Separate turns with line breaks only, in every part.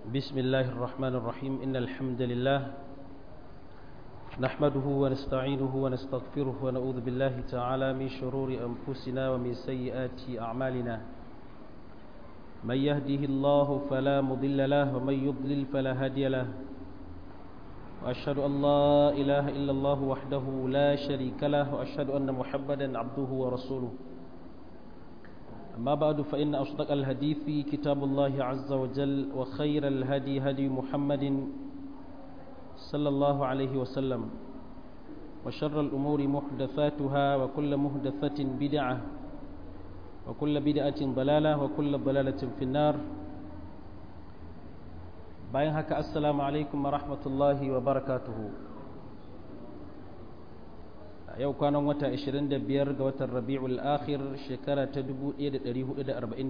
بسم الله الرحمن الرحيم إن الحمد لله نحمده ونستعينه ونستغفره ونعوذ بالله تعالى من شرور أنفسنا ومن سيئات أعمالنا من يهده الله فلا مضل له ومن يضلل فلا هادي له وأشهد أن لا إله إلا الله وحده لا شريك له وأشهد أن محمدا عبده ورسوله أما بعد فإن أصدق الحديث كتاب الله عز وجل وخير الهدي هدي محمد صلى الله عليه وسلم وشر الأمور محدثاتها وكل محدثة بدعة وكل بدعة ضلالة وكل ضلالة في النار bayan haka assalamu alaikum wa rahmatullahi wa barakatuhu yau kwanan wata 25 ga watan rabi'ul akhir shekara ta 1442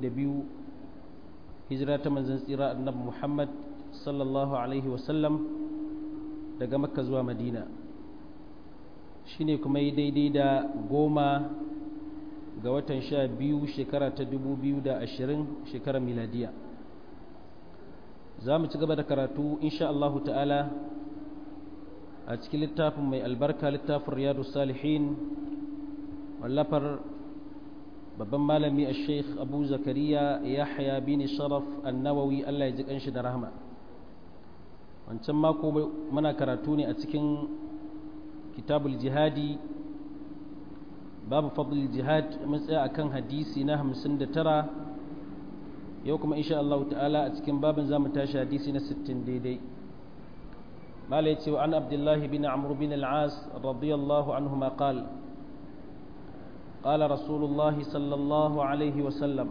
hijira ta manzon tsira annabi muhammad sallallahu alaihi wasallam daga makka zuwa madina shine kuma yi daidai da goma ga watan sha biyu shekara ta 2020 shekarar miladiya za mu ci gaba da karatu insha Allahu ta'ala a cikin littafin mai albarka littafin riyadu salihin wallafar babban malami a sheikh abu zakariya yahya bin sharaf annawawi allah ya ji kanshi da rahama wancan mako muna karatu ne a cikin kitabul jihadi babu fadl jihad mun tsaya akan hadisi na 59 yau kuma insha Allah ta'ala a cikin babin zamu tashi hadisi na 60 daidai mala yace wa an abdullah bin amr bin al-as radiyallahu anhuma qala قال رسول الله صلى الله عليه وسلم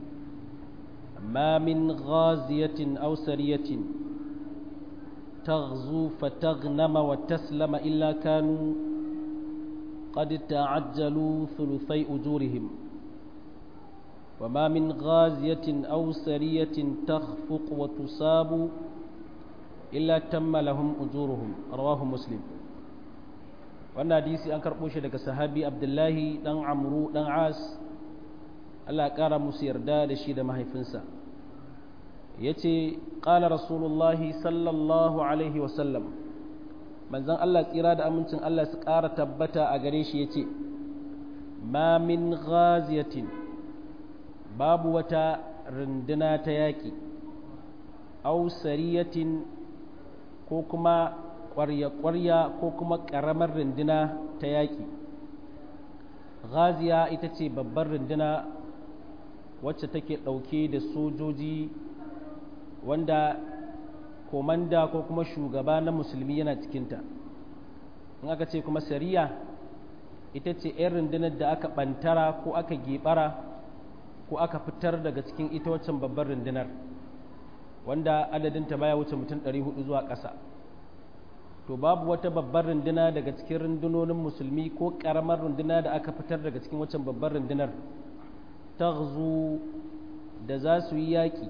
ما من غازية أو سرية تغزو فتغنم وتسلم إلا كانوا قد تعجلوا ثلثي أجورهم وما من غازية أو سرية تخفق وتصاب إلا تم لهم أجورهم رواه مسلم wannan hadisi an karɓo shi daga sahabi abdullahi ɗan amru ɗan as Allah ƙara musu yarda da shi da mahaifinsa ya ce ƙala rasulullahi sallallahu alaihi wasallam manzan Allah tsira da amincin Allah su ƙara tabbata a gare shi ya ce ma min ghaziyatin babu wata runduna ta yaƙi au sariyatin ko kuma ƙwarya-ƙwarya ko kuma ƙaramar runduna ta yaƙi ghaziya ita ce babbar runduna wacce take ɗauke da sojoji wanda komanda ko kuma shugaba na musulmi yana cikinta in aka ce kuma sariya ita ce 'yan rundunar da aka ɓantara ko aka geɓara ko aka fitar daga cikin ita waccan babbar rundunar wanda adadinta baya wuce mutum 400 zuwa ƙasa to babu wata babbar runduna daga cikin rundunonin musulmi ko ƙaramar runduna da aka fitar daga cikin waccan babbar rundunar taghzu da za su yi yaƙi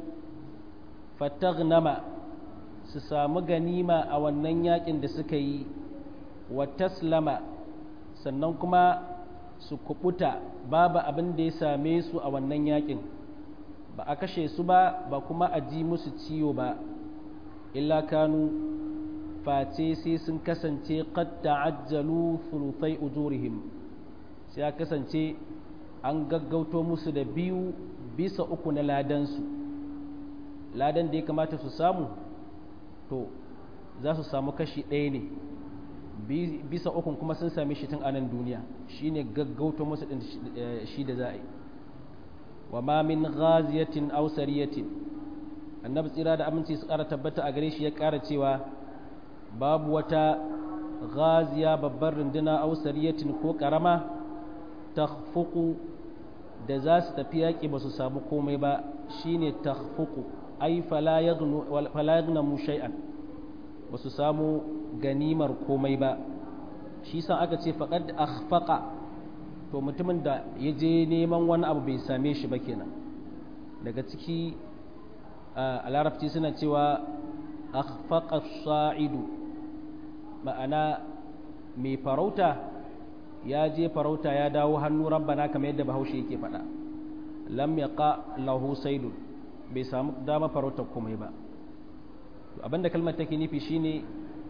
fataghnama su samu ganima a wannan yaƙin da suka yi wa taslama sannan kuma su kubuta babu abin da ya same su a wannan yakin ba a kashe su ba ba kuma a ji musu ciwo ba illa kanu face sai sun kasance qad ta'ajjalu thuluthai ujurihim sai ya kasance an gaggauto musu da biyu bisa uku na ladansu ladan da ya kamata su samu to za su samu kashi ɗaya ne bisa ukun kuma sun same shi tun anan duniya shine gaggauto musu din shi da za a yi wa ma min ghaziyatin aw sariyatin annabi tsira da aminci su ƙara tabbata a gare shi ya ƙara cewa babu wata ghaziya babbar runduna aw sariyatin ko ƙarama takhfuqu da za su tafi yaƙi ba su samu komai ba shine takhfuqu ai fala yaghnu fala yaghnamu shay'an ba su samu ganimar komai ba shi sa aka ce faƙad akhfaqa to mutumin da ya je neman wani abu bai same shi ba kenan daga ciki a larabci suna cewa akhfaqa sa'idu ma'ana mai farauta ya je farauta ya dawo hannu rabbana kamar yadda bahaushe yake faɗa lam yaqa lahu saidun bai samu dama farautar komai ba abinda kalmar take nufi shine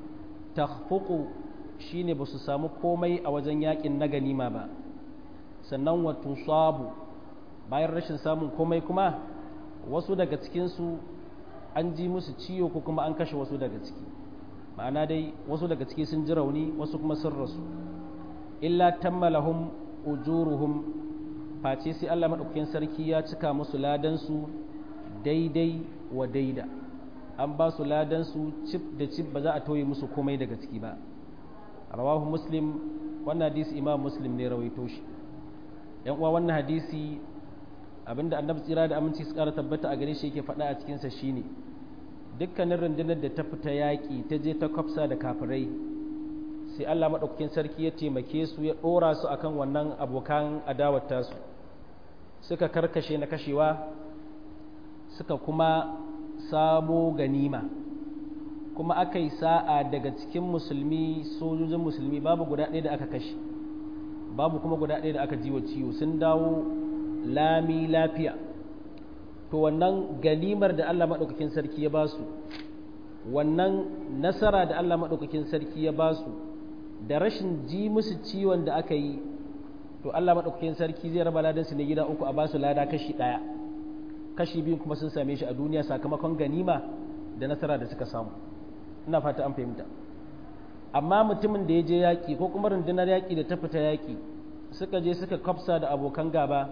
takhfuqu shine ba su samu komai a wajen yakin na ganima ba sannan wa tusabu bayan rashin samun komai kuma wasu daga cikinsu an ji musu ciwo ko kuma an kashe wasu daga ciki ma'ana dai wasu daga ciki sun ji rauni wasu kuma sun rasu illa tammalahum ujuruhum face sai Allah madaukakin sarki ya cika musu ladansu daidai wa daida an ba su ladansu cif da cif ba za a tauye musu komai daga ciki ba rawahu muslim wannan hadisi imam muslim ne rawaito shi yan uwa wannan hadisi abinda annabi tsira da aminci su kara tabbata a gare shi yake faɗa a cikinsa shine dukkanin rundunar da ta fita yaƙi ta je ta kwafsa da kafirai sai Allah maɗaukakin sarki ya taimake su ya ɗora su akan wannan abokan adawar tasu suka karkashe na kashewa suka kuma samo ganima kuma aka yi sa'a daga cikin musulmi sojojin musulmi babu guda ɗaya da aka kashe babu kuma guda ɗaya da aka jiwa ciwo sun dawo lami lafiya to wannan ganimar da Allah maɗaukakin sarki ya ba su wannan nasara da Allah maɗaukakin sarki ya ba su da rashin ji musu ciwon da aka yi to Allah maɗaukakin sarki zai raba ladansu ne gida uku a ba su lada kashi ɗaya kashi biyu kuma sun same shi a duniya sakamakon ganima da nasara da suka samu ina fata an fahimta amma mutumin da ya je yaƙi ko kuma rundunar yaƙi da ta fita yaƙi suka je suka kwafsa da abokan gaba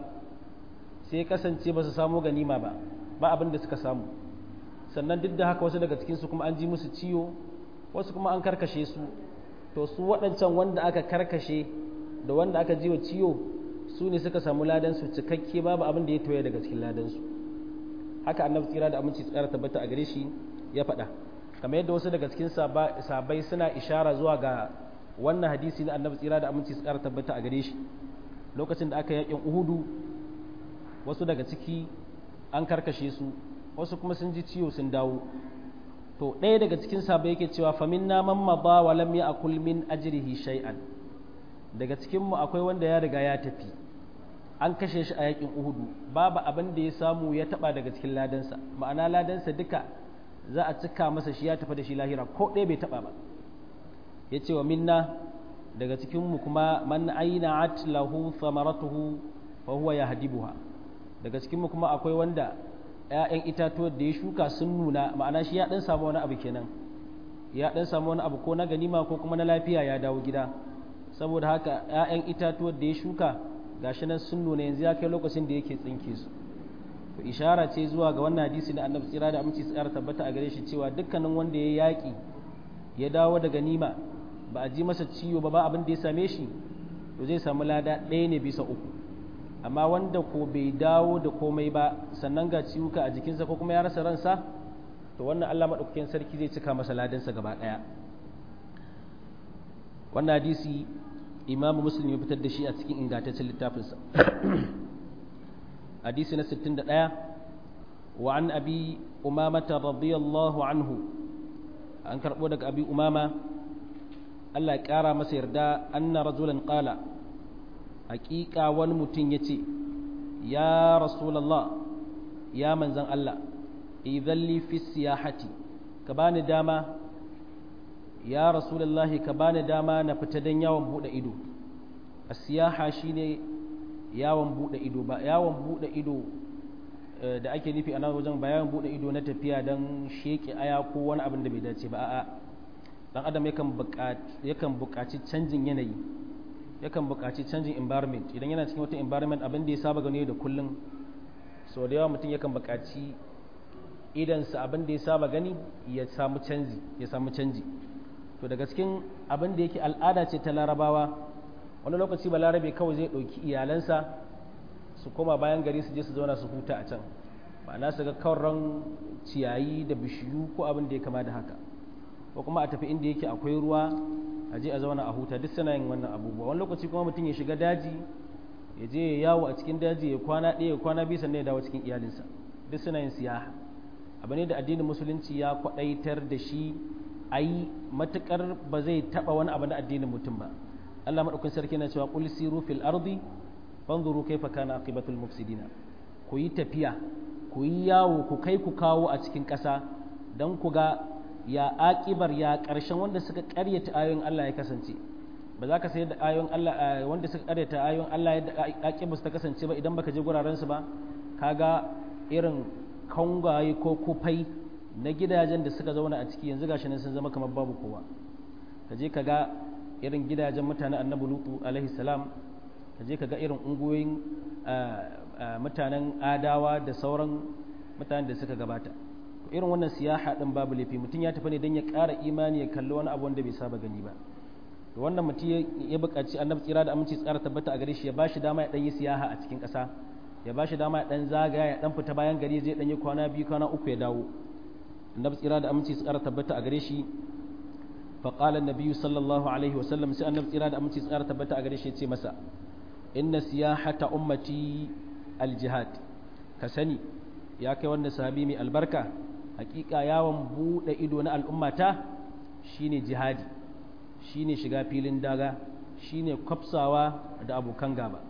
sai kasance ba su samu ganima ba ba abin da suka samu sannan duk da haka wasu daga cikinsu kuma an ji musu ciwo wasu kuma an karkashe su to su waɗancan wanda aka karkashe da wanda aka ji wa ciwo su ne suka samu ladansu cikakke babu abin da ya toye daga cikin ladansu haka annabi tsira da aminci tsara tabbata a gare shi ya faɗa kamar yadda wasu daga cikin sabai suna ishara zuwa ga wannan hadisi na annabi tsira da aminci tsara tabbata a gare shi lokacin da aka yakin uhudu wasu daga ciki an karkashe su wasu kuma sun ji ciwo sun dawo to ɗaya daga cikin sabai yake cewa famin na mamma ba wa lam ya akul min ajrihi shay'an daga cikin mu akwai wanda ya riga ya tafi an kashe shi a yakin uhudu babu abin da ya samu ya taba daga cikin ladansa ma'ana ladansa duka za a cika masa shi ya tafi da shi lahira ko ɗaya bai taba ba ya ce wa minna daga cikin mu kuma man aina at lahu thamaratuhu fa huwa yahdibuha daga cikin mu kuma akwai wanda ‘ya'yan itatuwar da ya shuka sun nuna ma'ana shi ya ɗan samu wani abu kenan ya ɗan samu wani abu ko na ganima ko kuma na lafiya ya dawo gida saboda haka ‘ya'yan itatuwar da ya shuka gashi nan sun nuna yanzu ya kai lokacin da yake tsinke su to ishara ce zuwa ga wannan hadisi na annabi tsira da aminci tsara tabbata a gare shi cewa dukkanin wanda ya yaƙi ya dawo da ganima ba a ji masa ciwo ba ba abin da ya same shi to zai samu lada ɗaya ne bisa uku amma wanda ko bai dawo da komai ba sannan ga ciwuka a jikinsa ko kuma ya rasa ransa to wannan Allah maɗaukakin sarki zai cika masa ladansa gaba ɗaya wannan hadisi imam muslim ya fitar da shi a cikin ingantaccen littafinsa hadisi na 61 wa an abi umamata radiyallahu anhu an karɓo daga abi umama Allah ya ƙara masa yarda anna rajulan qala hakika wani mutum ya ce ya rasulallah ya manzan Allah idan fi siyahati ka bani dama ya rasulallahi ka bani dama na fita don yawon bude ido a siyaha shine yawon bude ido ba yawon bude ido da ake nufi a nan wajen ba yawon bude ido na tafiya don sheke aya ko wani abin da bai dace ba a'a dan adam yakan buƙaci canjin yanayi yakan buƙaci canjin environment idan yana cikin wata environment abin da ya saba gani da kullum sau da yawa mutum yakan buƙaci idansa abin da ya saba gani ya samu canji ya samu canji to daga cikin abin da yake al'ada ce ta larabawa wani lokaci ba larabe kawai zai ɗauki iyalansa su koma bayan gari su je su zauna su huta a can ma'ana su ga kauran ciyayi da bishiyu ko abin da ya kama da haka ko kuma a tafi inda yake akwai ruwa a je a zauna a huta duk suna yin wannan abubuwa wani lokaci kuma mutum ya shiga daji ya je ya yawo a cikin daji ya kwana ɗaya ya kwana biyu sannan ya dawo cikin iyalinsa duk suna yin siyaha abu ne da addinin musulunci ya kwaɗaitar da shi a yi matuƙar ba zai taɓa wani abu na addinin mutum ba Allah maɗaukin sarki na cewa qul siru fil ardi fanzuru kaifa kana aqibatul mufsidina ku yi tafiya ku yi yawo ku kai ku kawo a cikin ƙasa don ku ga ya aƙibar ya ƙarshen wanda suka ƙaryata ayoyin Allah ya kasance ba za ka sayar da ayoyin Allah wanda suka ƙaryata ayoyin Allah yadda aƙibar su ta kasance ba idan baka je guraren su ba kaga irin kangaye ko kufai na gidajen da suka zauna a ciki yanzu gashi nan sun zama kamar babu kowa ka je ka ga irin gidajen mutane annabi lutu alaihi salam ka je ka ga irin ungoyin mutanen adawa da sauran mutanen da suka gabata irin wannan siyaha din babu laifi mutum ya tafi ne don ya ƙara imani ya kalli wani abu wanda bai saba gani ba to wannan mutum ya buƙaci annabi tsira da aminci tsara tabbata a gare shi ya ba shi dama ya ɗan yi siyaha a cikin ƙasa ya ba shi dama ya ɗan zagaya ya ɗan fita bayan gari zai ɗan yi kwana biyu kwana uku ya dawo annabi tsira da aminci tsara tabbata a gare shi فقال النبي صلى الله عليه وسلم سي النبي tsira da aminci tsara tabbata a gare shi yace masa inna siyahata ummati aljihad ka sani ya kai wannan sahabi mai albarka hakika yawon bude ido na al'ummata shine jihadi shine shiga filin daga shine kwafsawa da abokan gaba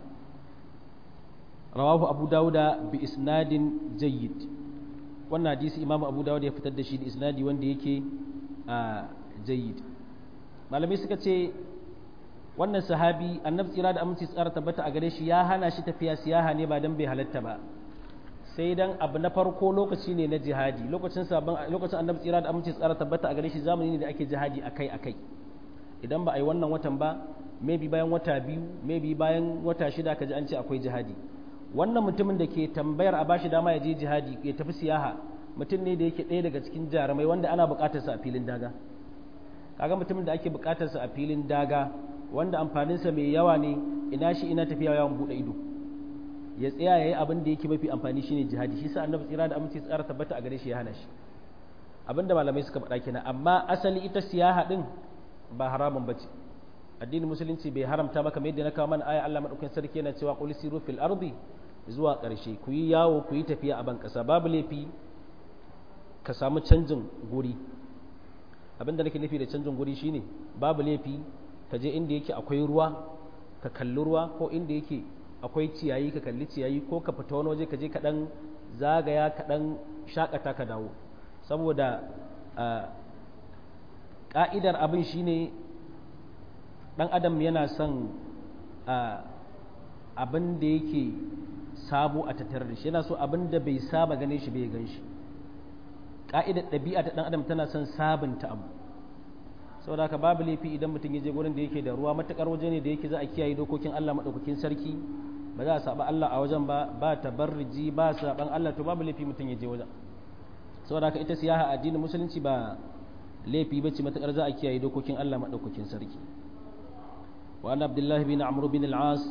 rawahu abu dauda bi isnadin jayyid wannan hadisi imamu abu dauda ya fitar da shi da isnadi wanda yake a jayyid malamai suka ce wannan sahabi annabi tsira da aminci tsara tabbata a gare shi ya hana shi tafiya siyaha ne ba dan bai halatta ba sai dan abu na farko lokaci ne na jihadi lokacin sabon lokacin annabi tsira da aminci tsara tabbata a gare shi zamani ne da ake jihadi akai akai idan ba a yi wannan watan ba maybe bayan wata biyu maybe bayan wata shida ka ji an ce akwai jihadi wannan mutumin da ke tambayar a bashi dama ya je jihadi ya tafi siyaha mutum ne da yake ɗaya daga cikin jarumai wanda ana buƙatarsa a filin daga kaga mutumin da ake buƙatarsa a filin daga wanda amfaninsa mai yawa ne ina shi ina tafiya yawan buɗe ido ya tsaya ya yi abin da yake mafi amfani shine jihadi shi sa annabi tsira da aminci tsara tabbata a gare shi ya hana shi abin da malamai suka faɗa kenan amma asali ita siyaha din ba haramun bace addinin musulunci bai haramta ba kamar yadda na kawo mana aya Allah madaukakin sarki yana cewa qul siru fil ardi zuwa ƙarshe ku yi yawo ku yi tafiya a ban ƙasa babu laifi ka samu canjin guri abin da nake nufi da canjin guri shine babu laifi ka je inda yake akwai ruwa ka kalli ruwa ko inda yake akwai ciyayi ka kalli ciyayi ko ka fita wani waje ka je ka dan zagaya ka dan shakata ka dawo saboda ka'idar abin shine dan adam yana son abin da yake sabo a tattare da shi yana so abin da bai saba ganin shi bai gan shi ka'idar ɗabi'a ta dan adam tana son sabunta abu saboda haka babu laifi idan mutum ya je gurin da yake da ruwa matakar waje ne da yake za a kiyaye dokokin Allah madaukakin sarki ba za a saba Allah a wajen ba ba tabarriji ba saban Allah to babu laifi mutum ya je wajen saboda haka ita siyaha addinin musulunci ba laifi bace matakar za a kiyaye dokokin Allah madaukakin sarki wa an abdullahi bin amr bin al-as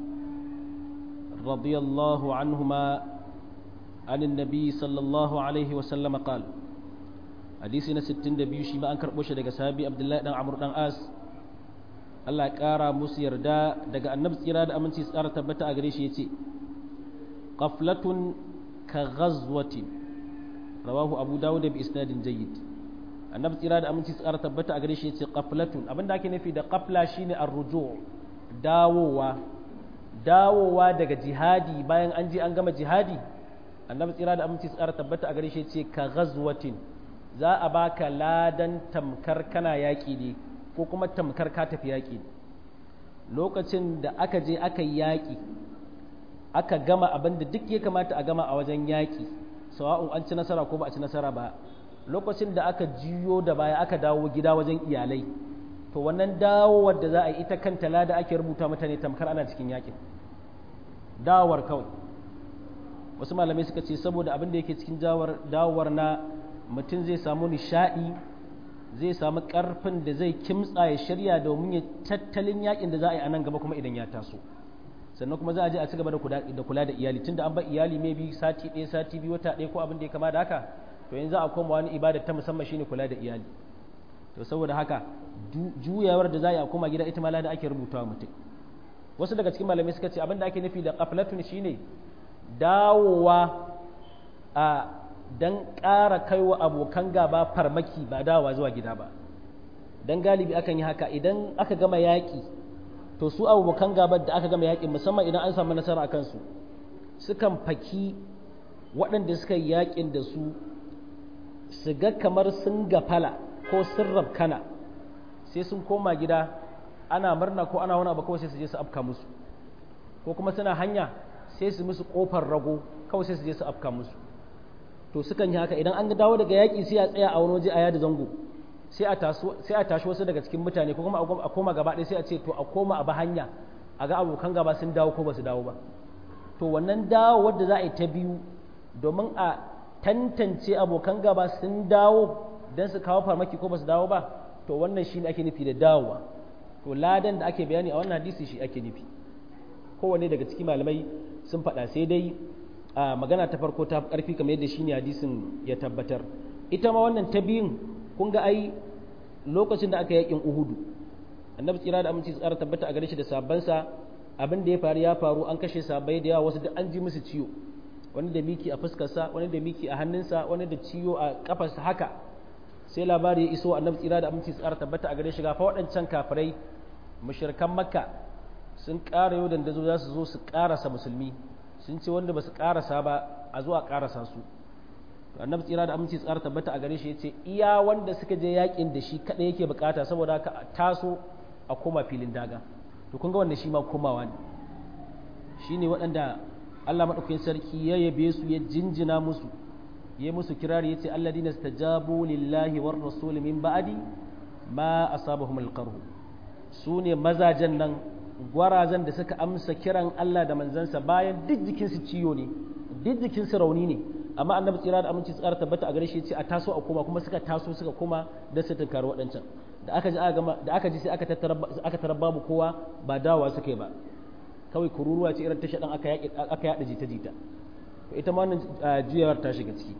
radiyallahu anhuma عن النبي صلى الله عليه وسلم قال hadisi na 62 shi ma an karɓo shi daga sahabi abdullahi dan amur dan as Allah ya ƙara musu yarda daga annabi tsira da aminci tsara tabbata a gare shi yace qaflatun ka ghazwatin rawahu abu dawud bi isnadin jayyid annabi tsira da aminci tsara tabbata a gare shi yace qaflatun abinda ake nufi da qafla shine ar-ruju' dawowa dawowa daga jihadi bayan an je an gama jihadi annabi tsira da aminci tsara tabbata a gare shi yace ka ghazwatin za a baka ladan tamkar kana yaƙi ne ko kuma tamkar ka tafi yaƙi lokacin da aka je aka yi yaƙi aka gama abin da duk ya kamata a gama a wajen yaƙi sawa'un an ci nasara ko ba a ci nasara ba lokacin da aka jiyo da baya aka dawo gida wajen iyalai to wannan dawowar da za a yi ita kanta lada ake rubuta mutane tamkar ana cikin yaƙin dawowar kawai wasu malamai suka ce saboda abin da yake cikin dawowar na mutum zai samu nishaɗi zai samu ƙarfin da zai kimtsa ya shirya domin ya tattalin yakin da za a yi a nan gaba kuma idan ya taso sannan kuma za a je a ci gaba da kula da iyali tunda an ba iyali mai bi sati ɗaya sati biyu wata ɗaya ko abin da ya kama da haka to yanzu a koma wani ibada ta musamman shine kula da iyali to saboda haka juyawar da za a yi a koma gida ita ma da ake rubutawa mutum wasu daga cikin malamai suka ce abin da ake nufi da qaflatun shine dawowa a don ƙara kaiwa abokan gaba farmaki ba dawa zuwa gida ba don galibi akan yi haka idan aka gama yaƙi to su abokan gaba da aka gama yaƙi musamman idan an samu nasara a kansu sukan faki waɗanda suka yi yaƙin da su su ga kamar sun gafala ko sun rabkana sai sun koma gida ana murna ko ana wani abu kawai sai su je su afka musu ko kuma suna hanya sai su musu kofar rago kawai sai su je su afka musu to sukan yi haka idan an dawo daga yaƙi sai a tsaya a wani waje a yada zango sai a tashi wasu daga cikin mutane ko kuma a koma gaba ɗaya sai a ce to a koma a ba hanya a ga abokan gaba sun dawo ko ba su dawo ba to wannan dawo wadda za a yi ta biyu domin a tantance abokan gaba sun dawo don su kawo farmaki ko ba su dawo ba to wannan shi ne ake nufi da dawowa to ladan da ake bayani a wannan hadisi shi ake nufi kowane daga cikin malamai sun faɗa sai dai a magana ta farko ta ƙarfi kamar yadda shi ne hadisin ya tabbatar ita ma wannan ta biyun kun ga ai lokacin da aka yakin uhudu annabi tsira da aminci tsara tabbata a gare shi da sabansa abin da ya faru ya faru an kashe sabai da yawa wasu duk an ji musu ciwo wani da miki a fuskarsa wani da miki a hannunsa wani da ciwo a kafarsa haka sai labari ya iso annabi tsira da aminci tsara tabbata a gare shi ga fa waɗancan kafirai mushrikan makka sun ƙara yau dandazo za su zo su ƙarasa musulmi sun ce wanda ba su ƙarasa ba a zo a ƙarasa su annabi tsira da aminci tsara tabbata a gare shi yace iya wanda suka je yakin da shi kada yake bukata saboda haka taso a koma filin daga to kun ga wannan shi ma komawa ne shine waɗanda Allah madaukakin sarki ya yabe su ya jinjina musu ya musu kirari yace alladina stajabu lillahi war rasul min ba'di ma asabahum alqarh su ne mazajen nan gwarazan da suka amsa kiran Allah da manzansa bayan duk jikinsu ciyo ne duk jikinsu rauni ne amma annabi tsira da aminci tsara tabbata a gare shi ce a taso a koma kuma suka taso suka koma da su tunkari waɗancan da aka ji da aka ji sai aka tattara aka tarar babu kowa ba dawowa suka yi ba kawai kururuwa ce irin ta shaɗan aka yaƙi aka yaɗa jita jita to ita ma wannan juyawar ta shiga ciki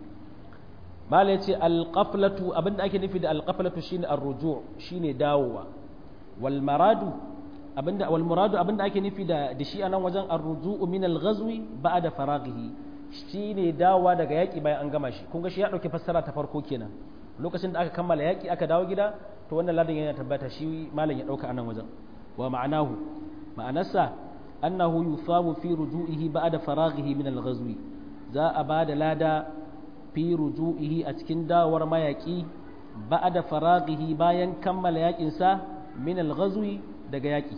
mala yace alqaflatu abinda ake nufi da alqaflatu shine arruju shine dawowa wal maradu abinda wal muradu abinda ake nufi da da shi anan wajen arruju min al-ghazwi ba'da faraghihi shi ne dawowa daga yaƙi bayan an gama shi kun ga shi ya ɗauki fassara ta farko kenan lokacin da aka kammala yaƙi aka dawo gida to wannan ladan yana tabbata shi malam ya ɗauka a nan wajen wa ma'anahu ma'anarsa annahu yusabu fi ruju'ihi ba'da faraghihi min al-ghazwi za a ba da lada fi ruju'ihi a cikin dawowar mayaƙi ba'da faraghihi bayan kammala yaƙin sa min al-ghazwi daga yaƙi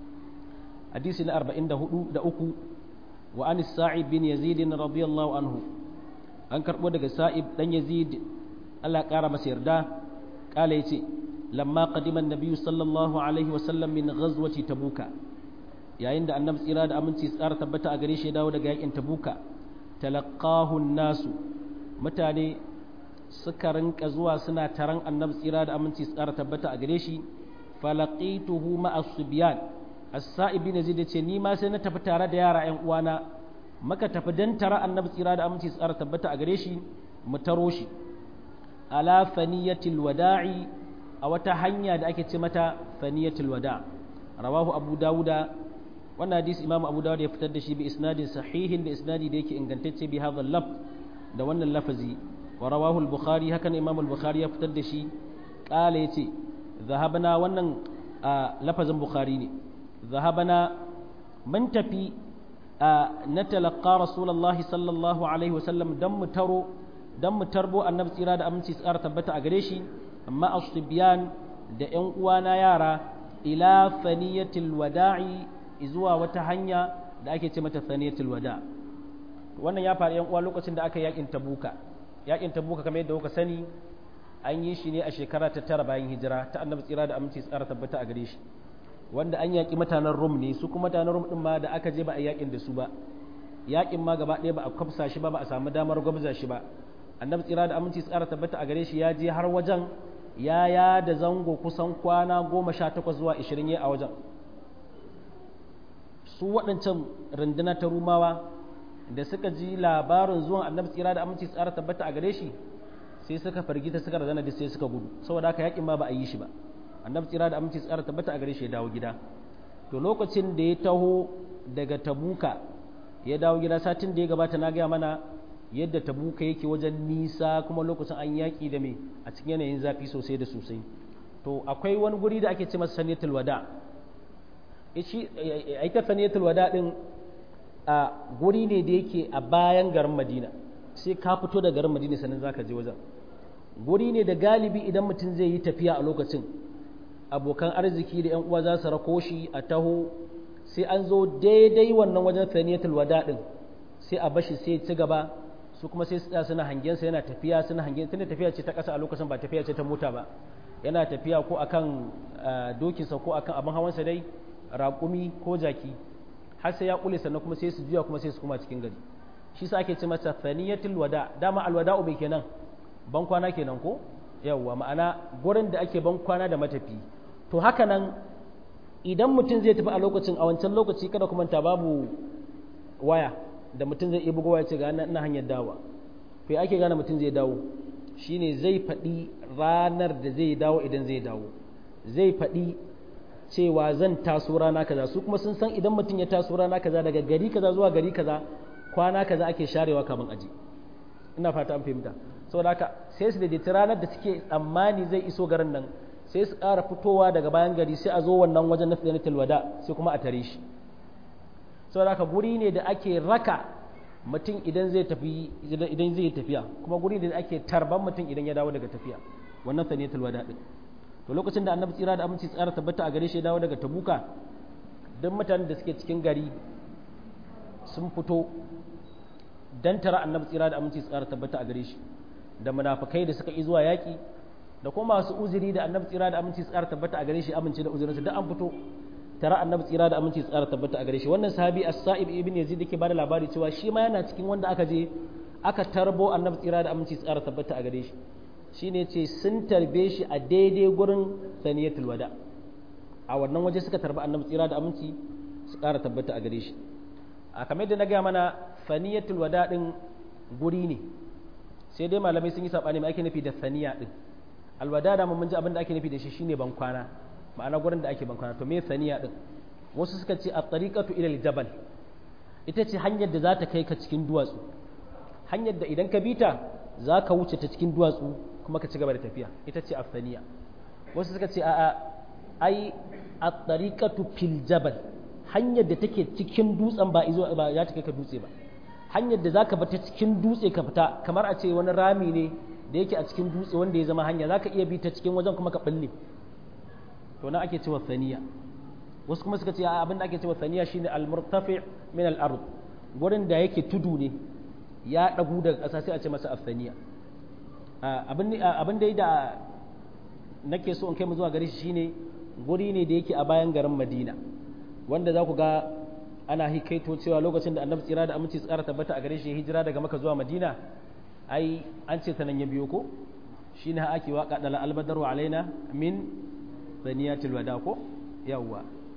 hadisi na 44 da uku وعن السائب بن يزيد رضي الله عنه an karɓo daga sa'ib ɗan yazid Allah ƙara masa yarda ƙala ya ce lamma qadiman nabiyyu sallallahu alaihi wasallam min ghazwati tabuka yayin da annabi tsira da aminci tsara tabbata a gare shi ya dawo daga yakin tabuka talaqahu nasu mutane suka rinka zuwa suna taron annabi tsira da aminci tsara tabbata a gare shi falaqituhu ma'a subyan as-sa'ibi ne zai ce ni ma sai na tafi tare da yara ƴan uwana maka tafi dan tara annabi tsira da aminci tsara tabbata a gare shi mu taro shi ala faniyatil wada'i a wata hanya da ake ce mata faniyatil wada rawahu abu dawuda wannan hadisi imamu abu dawud ya fitar da shi bi isnadin sahihin da isnadi da yake ingantacce bi hadha laf da wannan lafazi wa rawahu al-bukhari hakan imamu al-bukhari ya fitar da shi qala yace zahabna wannan lafazin bukhari ne zahabna mun tafi na talaqqa rasulullahi sallallahu alaihi wasallam dan mu taro dan mu tarbo annabi tsira da aminci tsara tabbata a gare shi amma asbiyan da ƴan uwana yara ila faniyatil wada'i zuwa wata hanya da ake ce mata faniyatil wada wannan ya faru ƴan uwa lokacin da aka yakin tabuka yakin tabuka kamar yadda kuka sani an yi shi ne a shekara ta tara bayan hijira ta annabi tsira da aminci tsara tabbata a gare shi wanda an yaƙi mutanen rum ne su kuma mutanen rum ɗin ma da aka je ba a yaƙin da su ba yaƙin ma gaba ɗaya ba a kwafsa shi ba ba a samu damar gwabza shi ba annabi tsira da aminci tsara tabbata a gare shi ya je har wajen ya ya da zango kusan kwana goma sha takwas zuwa ishirin ya a wajen su waɗancan runduna ta rumawa da suka ji labarin zuwan annabi tsira da aminci tsara tabbata a gare shi sai suka fargita suka razana da sai suka gudu saboda haka yaƙin ma ba a yi shi ba annabi tsira da aminci tsara tabbata a gare shi ya dawo gida to lokacin da ya taho daga tabuka ya dawo gida satin da ya gabata na gaya mana yadda tabuka yake wajen nisa kuma lokacin an yaƙi da me a cikin yanayin zafi sosai da sosai to akwai wani guri da ake ce masa saniyatul wada ita saniyatul wada din a guri ne da yake a bayan garin madina sai ka fito da garin madina sannan zaka je wajen guri ne da galibi idan mutum zai yi tafiya a lokacin abokan arziki da 'yan uwa za su rako shi a taho sai an zo daidai wannan wajen thaniyatul wada din sai a bashi sai ci gaba su kuma sai tsaya suna hangen sa yana tafiya suna hangen tunda tafiya ce ta ƙasa a lokacin ba tafiya ce ta mota ba yana tafiya ko akan dokinsa ko akan abin hawansa dai raƙumi ko jaki har sai ya kule sannan kuma sai su juya kuma sai su kuma cikin gari shi sa ake ce masa thaniyatul wada dama alwada'u bai kenan ban kwana kenan ko yawwa ma'ana gurin da ake ban kwana da matafi to haka nan idan mutum zai tafi a lokacin a wancan lokaci kada kuma ta babu waya da mutum zai iya bugowa ya ce ga ina hanyar dawa to ake gane mutum zai dawo shine zai faɗi ranar da zai dawo idan zai dawo zai faɗi cewa zan taso rana kaza su kuma sun san idan mutum ya taso rana kaza daga gari kaza zuwa gari kaza kwana kaza ake sharewa kamin aji ina fata an fahimta saboda haka sai su daidaita ranar da suke tsammani zai iso garin nan sai su ƙara fitowa daga bayan gari sai a zo wannan wajen na tsanatul wada sai kuma a tare shi saboda haka guri ne da ake raka mutum idan zai tafi idan zai tafiya kuma guri ne da ake tarban mutum idan ya dawo daga tafiya wannan tsanatul wada din to lokacin da annabi tsira da aminci tsara tabbata a gare shi ya dawo daga tabuka duk mutanen da suke cikin gari sun fito dan tara annabi tsira da aminci tsara tabbata a gare shi da munafikai da suka yi zuwa yaki da kuma masu uzuri da annabi tsira da aminci tsara tabbata a gare shi amince da uzurinsa duk an fito tara annabi tsira da aminci tsara tabbata a gare shi wannan sahabi as-sa'ib ibn yazid yake bada labari cewa shi ma yana cikin wanda aka je aka tarbo annabi tsira da aminci tsara tabbata a gare shi shine ce sun tarbe shi a daidai gurin saniyatul wada a wannan waje suka tarba annabi tsira da aminci su ƙara tabbata a gare shi a kamar da na gaya mana saniyatul wada din guri ne sai dai malamai sun yi sabani mai ake nufi da saniya din alwada da mun ji abin da ake nufi da shi shine ban kwana ma'ana gurin da ake ban kwana to me saniya din wasu suka ce at-tariqatu ila al-jabal ita ce hanyar da za ta kai ka cikin duwatsu hanyar da idan ka bita za ka wuce ta cikin duwatsu kuma ka ci gaba da tafiya ita ce afsaniya wasu suka ce a'a ai at-tariqatu fil jabal hanyar da take cikin dutsen ba izo ba ya ta kai ka dutse ba hanyar da zaka bata cikin dutse ka fita kamar a ce wani rami ne da yake a cikin dutse wanda ya zama hanya zaka iya bi ta cikin wajen kuma ka balle to na ake cewa saniya wasu kuma suka ce abin da ake cewa saniya shine al-murtafi min al-ard gurin da yake tudu ne ya dagu daga ƙasa sai a ce masa afsaniya abin da da nake so in kai mu zuwa gare shi shine guri ne da yake a bayan garin Madina wanda za ku ga ana hikaito cewa lokacin da annabi tsira da aminci tsara tabbata a gare shi hijira daga maka zuwa Madina ai an ce ta nan ya biyo ko shine ha ake waka dala albadaru alaina min zaniyatul wada ko yawwa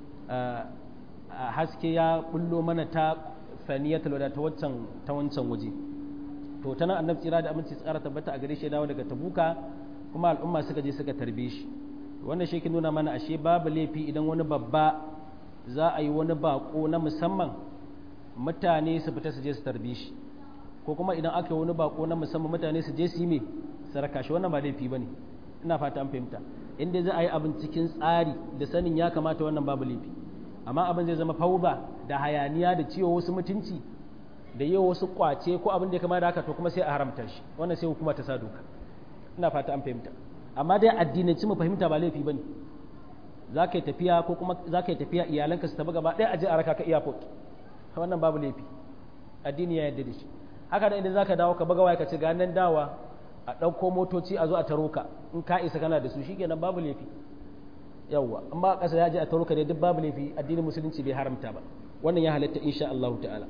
haske ya bullo mana ta saniyatul wada ta wancan ta wancan waje to ta nan annabi tsira da aminci tsara tabbata a gare shi dawo daga tabuka kuma al'umma suka je suka tarbe shi wannan shi ke nuna mana ashe babu laifi idan wani babba za a yi wani bako na musamman mutane su fita su je su tarbe shi ko kuma idan aka yi wani bako na musamman mutane su je su yi me saraka shi wannan ba laifi bane ina fata an fahimta inda za a yi abin cikin tsari da sanin ya kamata wannan babu laifi amma abin zai zama fauba da hayaniya da ciwo wasu mutunci da yi wasu kwace ko abin da ya kama da haka to kuma sai a haramta shi wannan sai hukuma ta sa doka ina fata an fahimta amma dai addinanci mu fahimta ba laifi bane za ka yi tafiya ko kuma za ka yi tafiya iyalanka su tafi gaba ɗaya a je a raka ka airport wannan babu laifi addini ya yarda da shi haka da idan za ka dawo ka buga waya ka ce ga nan dawa a ɗauko motoci a zo a taro ka in ka isa kana da su shikenan babu laifi yawwa amma a ƙasa ya je a taro ka ne duk babu laifi addinin musulunci bai haramta ba wannan ya halatta insha Allah ta'ala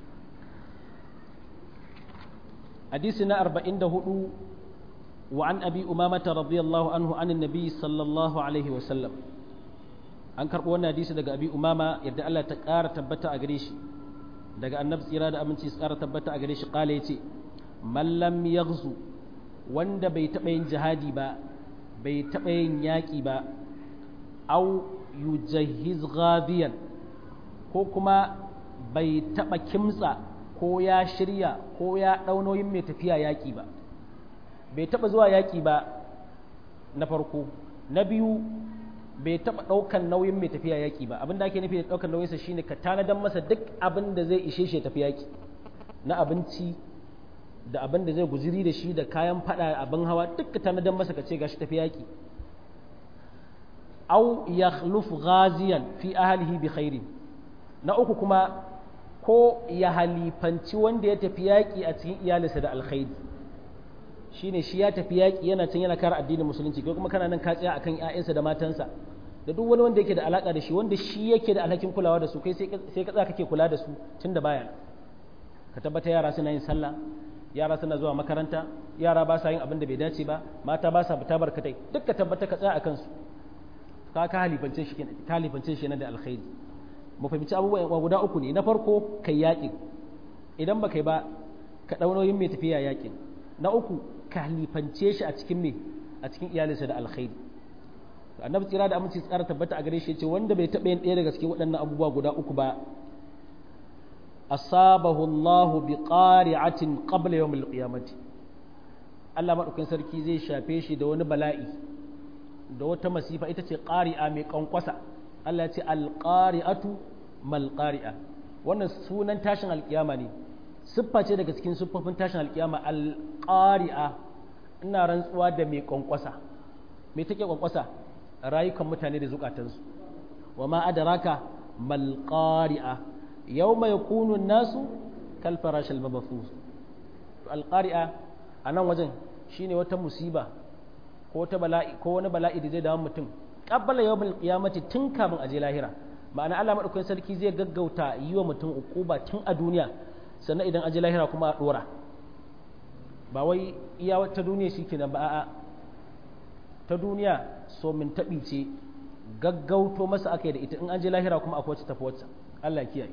حديثنا أربعين دهدو وعن أبي أمامة رضي الله عنه عن النبي صلى الله عليه وسلم an karɓo wannan hadisi daga abi umama yadda Allah ta ƙara tabbata a gare shi daga annabi tsira da aminci su ƙara tabbata a gare shi ƙala yace mallam yaghzu wanda bai taɓa yin jihadi ba bai taɓa yin yaƙi ba au yujahhiz ghadiyan ko kuma bai taɓa kimtsa ko ya shirya ko ya ɗaunoyin mai tafiya yaƙi ba bai taɓa zuwa yaƙi ba na farko na biyu bai taɓa ɗaukan nauyin mai tafiya yaƙi ba abin da ake nufi da ɗaukan nauyinsa shine ka tanadan masa duk abin da zai ishe shi tafi yaƙi na abinci da abin da zai guziri da shi da kayan fada abin hawa duka tanadan masa ka ce gashi tafi yaƙi au yakhluf ghaziyan fi ahlihi bi khairin na uku kuma ko ya halifanci wanda ya tafi yaƙi a cikin iyalinsa da alkhairi shine shi ya tafi yaƙi yana can yana kare addinin musulunci kai kuma kana nan ka tsaya akan ƴaƴansa da matansa da duk wani wanda yake da alaka da shi wanda shi yake da alhakin kulawa da su kai sai ka tsaya kake kula da su tunda baya ka tabbata yara suna yin sallah yara suna zuwa makaranta yara ba sa yin abin da bai dace ba mata ba sa fita barkatai duk ka tabbata ka tsaya akan su ka ka halifance shi ka halifance shi da alkhairi mu fahimci abubuwa guda uku ne na farko kai yaƙin idan ba kai ba ka ɗaunoyin mai tafiya yaƙin na uku ka halifance shi a cikin me a cikin iyalinsa da alkhairi annabi tsira da aminci tsara tabbata a gare shi ce wanda bai taɓa yin ɗaya daga cikin waɗannan abubuwa guda uku ba asabahu Allah bi qari'atin qabla yawm al-qiyamati Allah madaukakin sarki zai shafe shi da wani bala'i da wata masifa ita ce qari'a mai kankwasa Allah ya ce al-qari'atu mal qari'a wannan sunan tashin alkiyama ne siffa ce daga cikin siffofin tashin alkiyama al-qari'a ina rantsuwa da mai kwankwasa me take kwankwasa rayukan mutane da zukatansu wa ma adraka mal qari'a yawma yakunu nasu kal farashil mabthus to al qari'a anan wajen shine wata musiba ko wata bala'i ko wani bala'i da zai dawo mutum qabbala yawmil qiyamati tun kafin aje lahira ma'ana Allah madaukakin sarki zai gaggauta yi wa mutum ukuba tun a duniya sannan idan aje lahira kuma a dora ba wai iya ta duniya shikenan ba a'a ta duniya so min taɓi ce gaggauto masa aka yi da ita in an je lahira kuma akwai wacce tafi wacce Allah kiyaye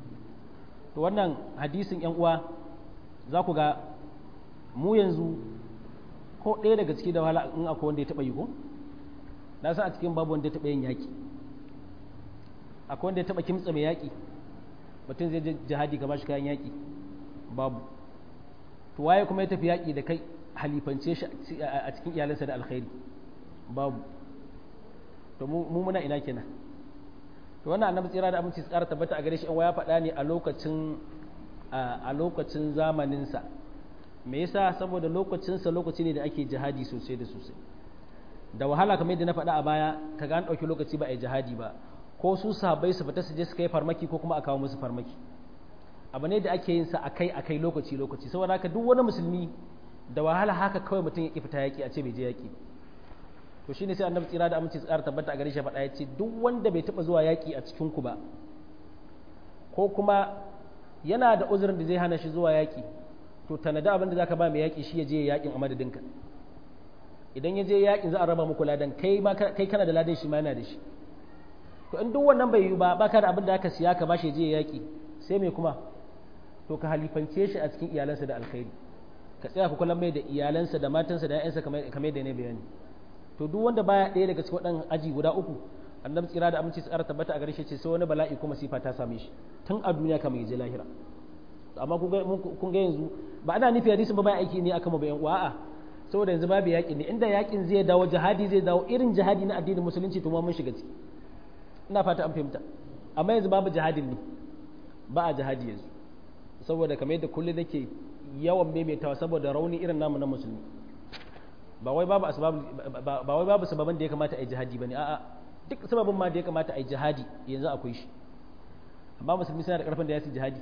to wannan hadisin yan uwa za ku ga mu yanzu ko ɗaya daga ciki da wahala in akwai wanda ya taɓa yi ko na san a cikin babu wanda ya taɓa yin yaƙi akwai wanda ya taɓa kimtsa mai yaƙi mutum zai je jihadi ka bashi kayan yaƙi babu to waye kuma ya tafi yaƙi da kai halifance shi a cikin iyalansa da alkhairi babu to mu muna ina kenan to wannan annabi tsira da aminci tsara tabbata a gare shi ya faɗa ne a lokacin a lokacin zamaninsa me yasa saboda lokacinsa lokaci ne da ake jihadi sosai da sosai da wahala kamar yadda na faɗa a baya ka ga an ɗauki lokaci ba a yi jihadi ba ko su sahabbai su fita su je su kai farmaki ko kuma a kawo musu farmaki abu ne da ake yin sa akai akai lokaci lokaci saboda haka duk wani musulmi da wahala haka kawai mutum ya ki fita yaki a ce bai je yaki to shine sai annabi tsira da aminci tsara tabbata a gare shi faɗa ya ce duk wanda bai taɓa zuwa yaki a cikin ku ba ko kuma yana da uzurin da zai hana shi zuwa yaki to tanada abin da zaka ba mai yaki shi ya je yakin a madadinka idan ya je yakin za a raba muku ladan kai ma kai kana da ladan shi ma yana da shi to in duk wannan bai yi ba baka da abin da aka siya ka ba shi je yaki sai me kuma to ka halifance shi a cikin iyalansa da alkhairi ka tsaya ku kula mai da iyalansa da matansa da ƴaƴansa kamar da ne bayani to duk wanda baya ɗaya daga cikin waɗannan aji guda uku annabi tsira da aminci tsara tabbata a gare shi ce sai wani bala'i kuma sifa ta same shi tun a duniya kamar yaje lahira amma kun ga yanzu ba ana nufi hadisin ba ba aiki ne akan mu bayan uwa a'a saboda yanzu babu yaƙi ne inda yaƙin zai dawo jihadi zai dawo irin jihadi na addinin musulunci to mun shiga ciki ina fata an fahimta amma yanzu babu jihadin ne ba a jihadi yanzu saboda kamar yadda kullum nake yawan maimaitawa saboda rauni irin namu na musulmi ba wai babu asbab ba wai babu sababan da ya kamata a yi jihadi bane a'a duk sababin ma da ya kamata a yi jihadi yanzu akwai shi amma musulmi suna da karfin da ya su jihadi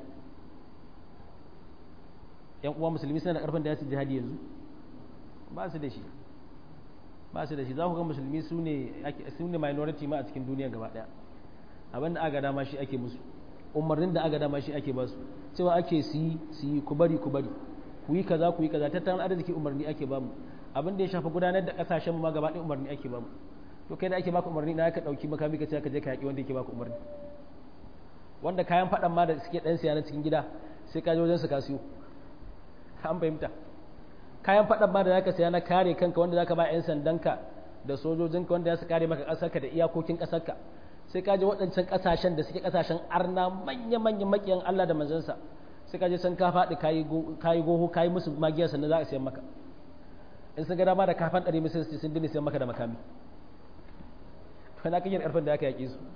yan uwa musulmi suna da karfin da ya su jihadi yanzu ba su da shi ba su da shi za ku ga musulmi su ne su ne minority ma a cikin duniya gaba daya abin da aka dama shi ake musu umarnin da aka dama shi ake ba su cewa ake su yi su yi ku bari ku bari ku yi kaza ku yi kaza tattalin arziki umarni ake ba mu abin da ya shafi gudanar da kasashen mu ma gaba ɗaya umarni ake ba mu to kai da ake baka umarni na ka dauki makami ka ce ka je ka yaki wanda yake baka umarni wanda kayan fadan ma da suke dan siya na cikin gida sai ka je wajen su ka siyo an fahimta kayan fadan ma da zaka siya na kare kanka wanda zaka ba yan sandanka da sojojinka wanda za su kare maka kasarka da iyakokin kasarka sai ka je waɗancan kasashen da suke kasashen arna manya manyan makiyan Allah da manzansa sai ka je san ka faɗi kayi goho kayi musu magiyar sannan za a siyan maka in sun ga dama da kafan ɗari musu sun dini siyan maka da makami to na kiyar ƙarfin da aka yaƙi su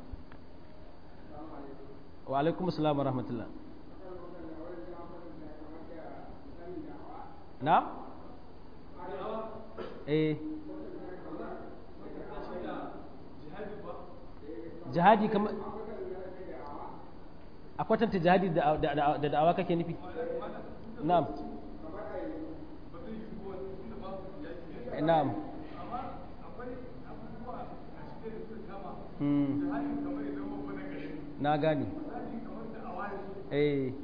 wa alaikum assalam wa rahmatullah na eh jihadi kamar a kwatanta jihadi da da'awa kake nufi na'am na'am na gani eh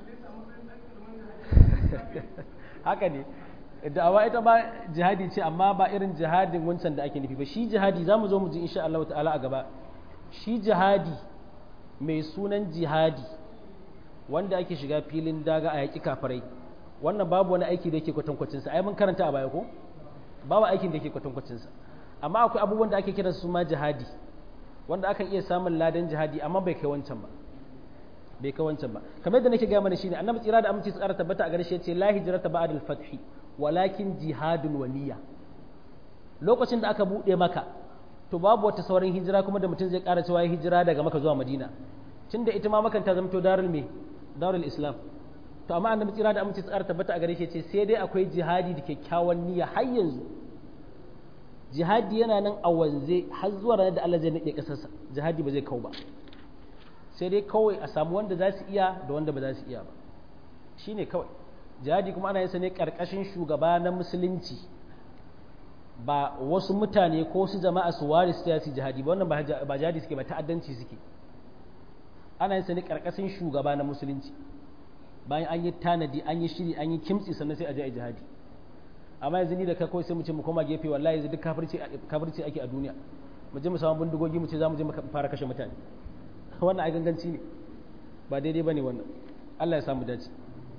haka ne da'awa ita ba jihadi ce amma ba irin jihadin wancan da ake nufi ba shi jihadi za mu zo mu ji insha Allah ta'ala a gaba shi jihadi mai sunan jihadi wanda ake shiga filin daga a yaƙi kafarai wannan babu wani aiki da yake kwatankwacinsa ai mun karanta a baya ko babu aikin da yake kwatankwacinsa amma akwai abubuwan da ake kira su ma jihadi wanda akan iya samun ladan jihadi amma bai kai wancan ba bai kai wancan ba kamar yadda nake gaya mana shine annabi tsira da aminci tsara tabbata a gare shi yace la hijrata ba'da al-fath walakin jihadun waniya lokacin da aka bude maka to babu wata sauran hijira kuma da mutum zai ƙara cewa hijira daga maka zuwa madina tunda ita ma makan ta zamto darul me darul islam to amma annabi tsira da aminci tsara tabbata a gare shi ce sai dai akwai jihadi da kyakkyawan niyya har yanzu jihadi yana nan a wanze har zuwa ranar da Allah zai nade kasarsa jihadi ba zai kau ba sai dai kawai a samu wanda za su iya da wanda ba za su iya ba shine kawai jihadi kuma ana yin sa ne karkashin shugaba na musulunci ba wasu mutane ko wasu jama'a su ware su su jihadi ba wannan ba jihadi suke ba ta'addanci suke ana yin sa ne karkashin shugaba na musulunci bayan an yi tanadi an yi shiri an yi kimtsi sannan sai a je a jihadi amma yanzu ni da kai kawai sai mu ce mu koma gefe wallahi yanzu duk kafirci kafirci ake a duniya mu je mu samu bindigogi mu ce za mu je mu fara kashe mutane wannan ai ganganci ne ba daidai bane wannan Allah ya samu dace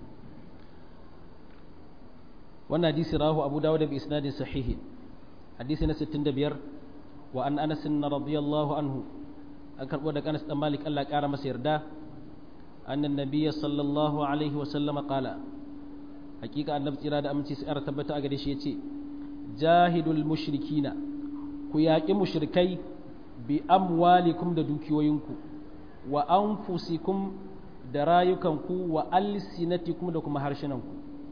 wannan hadisi rahu Abu Dawud bi isnadin sahihi hadisi na 65 wa an Anas radiyallahu anhu an karbo daga Anas dan Malik Allah ya kara masa yarda annan nabiyya sallallahu alaihi wa sallama qala hakika annabi tsira da aminci sai tabbata a gare shi yace jahidul mushrikina ku yaƙi mushrikai bi amwalikum da dukiyoyinku wa anfusikum da rayukanku wa alsinatikum da kuma harshenanku